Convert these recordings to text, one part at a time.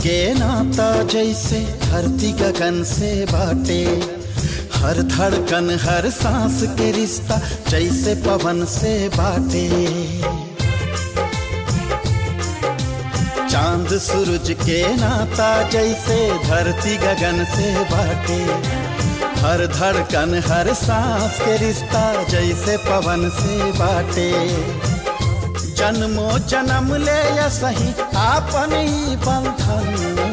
के नाता जैसे धरती गगन से बाटे हर धड़कन हर सांस के रिश्ता जैसे पवन से बाटे चांद सूरज के नाता जैसे धरती गगन से बाटे हर धड़कन हर सांस के रिश्ता जैसे पवन से बाटे जन्मो जन्म ले या सही आपन ही बंधन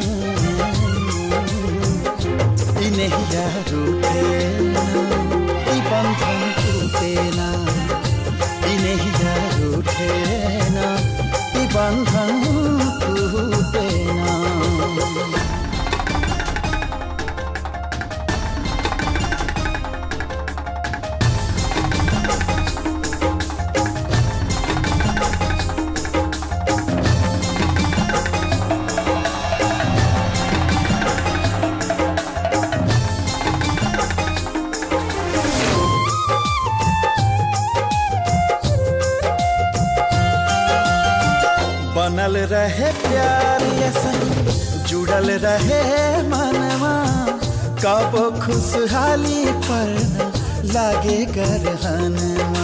ई नहिया रूठे ना, ई बंधन टूटे ना ई नहिया रूठे ना ई बंधन टूटे ना बनल रहे प्यार ये संग जुड़ल रहे मनवा कब खुशहाली पर न लागे गरहनवा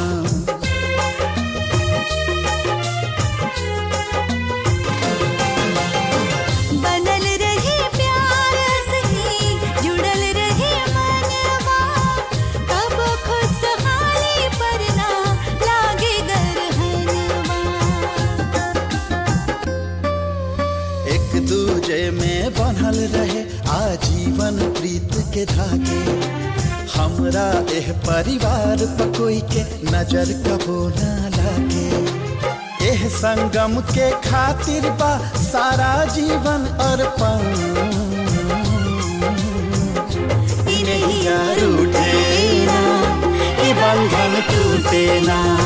बनल रहे प्यार सही जुड़ल रहे मनवा कब खुशहाली पर ना लागे गरहनवा एक दूजे में बनल रहे आजीवन प्रीत के धागे हमरा एह परिवार पर कोई के नजर कबो ना लागे एह संगम के खातिर बा सारा जीवन अर्पण ई नैया रूठे ना, ई बंधन टूटे ना